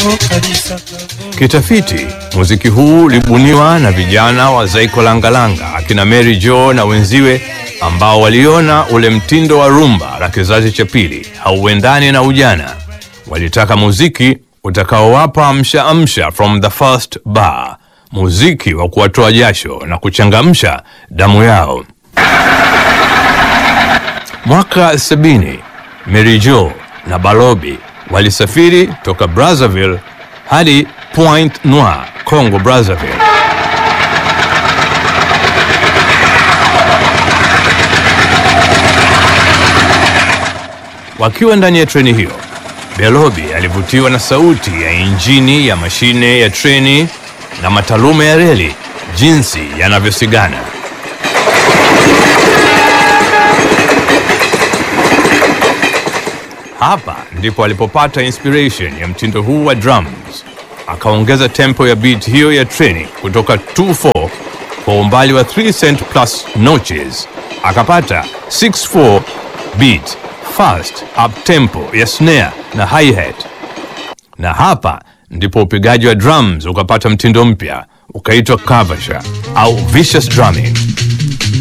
Kitafiti, muziki huu ulibuniwa na vijana wa Zaiko Langalanga akina Mary Jo na wenziwe ambao waliona ule mtindo wa rumba la kizazi cha pili hauendani na ujana. Walitaka muziki utakaowapa amsha amsha from the first bar, muziki wa kuwatoa jasho na kuchangamsha damu yao. Mwaka sabini, Mary Jo na Balobi walisafiri toka Brazzaville hadi Point Noir, Congo Brazzaville. Wakiwa ndani ya treni hiyo, Belobi alivutiwa na sauti ya injini ya mashine ya treni na matalume ya reli jinsi yanavyosigana. Hapa ndipo alipopata inspiration ya mtindo huu wa drums. Akaongeza tempo ya beat hiyo ya treni kutoka 2/4 kwa umbali wa 3 cent plus notches, akapata 6/4 beat fast up tempo ya snare na hi-hat. Na hapa ndipo upigaji wa drums ukapata mtindo mpya ukaitwa kavasha au vicious drumming.